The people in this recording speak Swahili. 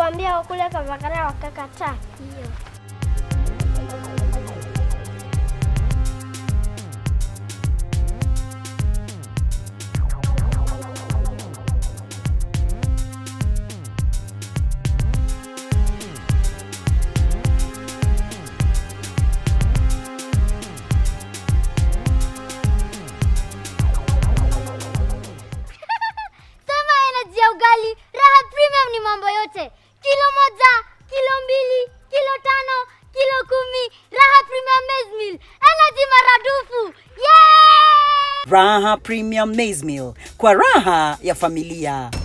kuambia wakule kavakara wakakataa hiyo. Sema energy ya ugali, raha premium ni mambo yote. Kilo moja, kilo mbili, kilo tano, kilo kumi, raha premium maize meal. Energy maradufu. Yeah! Raha Premium Maize Meal kwa raha ya familia.